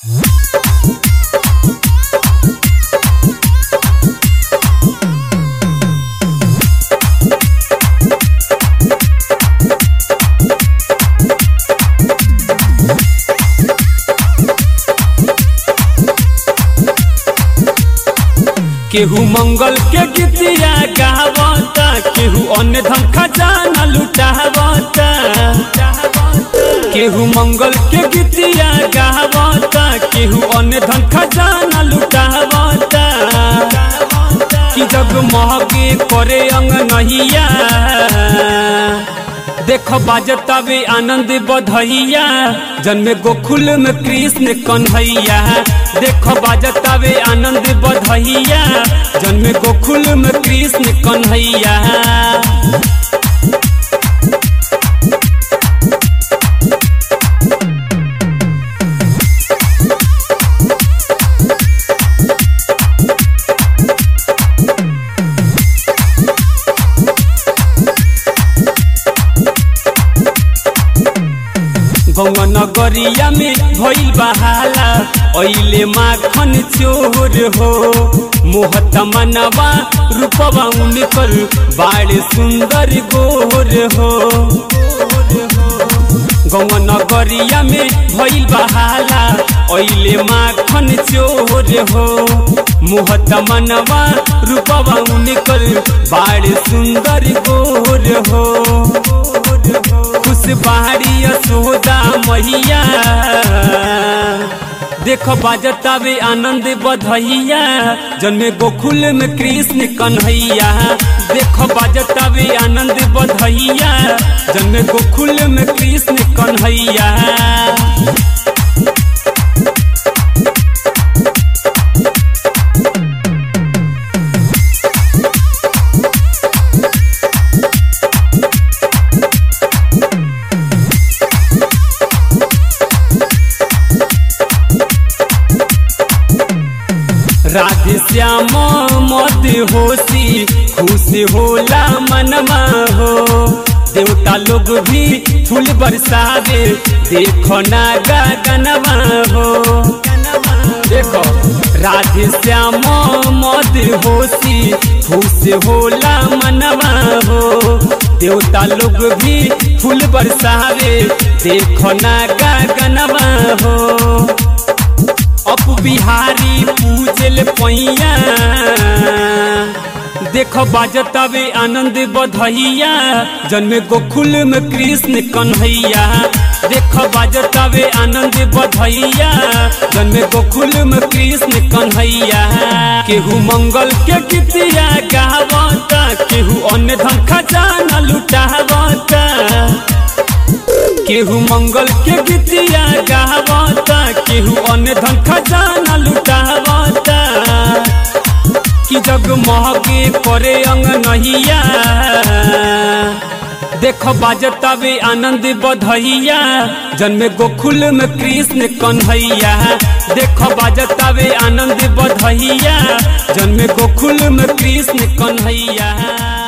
केहू मंगल के गीतिया गावता केहू अन्य धन खजाना लुटावता केहू मंगल के गीतिया गावता केहू अन्य धन खजाना लुटावता कि जग महगे करे अंग नहिया देख बाजतावे आनंद बधैया जन्मे गोकुल में कृष्ण कन्हैया देख बाजतावे आनंद बधैया जन्मे गोकुल में कृष्ण कन्हैया गौवा नगरिया में भइल बहाला ऐले माखन चोर हो मोहत मनवा रूपवा उनकर बाड़ सुंदर गोर हो गौवा नगरिया में भइल बहाला ऐले माखन चोर हो मोहत मनवा रूपवा उनकर बाड़ सुंदर गोर हो खुश बाड़ी यशोदा मैया देख बाजतावे आनंद बधैया जन्मे गोकुल में कृष्ण कन्हैया देख बाजतावे आनंद बधैया जन्मे गोकुल में कृष्ण कन्हैया राधे श्याम मद होशी खुश होला मनमा हो देवता लोग भी फूल बरसावे देखो ना गगनमा हो देखो राधे श्याम मद होशी खुश होला मनवा हो देवता लोग भी फूल बरसावे देखो ना गगनमा हो अप बिहारी पूजल पैया देख बाजतावे आनंद बधैया जन्मे गोकुल में कृष्ण कन्हैया देख बाजतावे आनंद बधैया जन्मे गोकुल में कृष्ण कन्हैया केहू मंगल के गीतिया गावता केहू अन्य धन खजाना लुटावता केहू मंगल के गीतिया गावता केहू अन्य धन खजाना लुटावता कि जग महगे करे अंग नहिया देख बाजतावे आनंद बधैया जन्मे गोकुल में कृष्ण कन्हैया देख बाजतावे आनंद बधैया जन्मे गोकुल में कृष्ण कन्हैया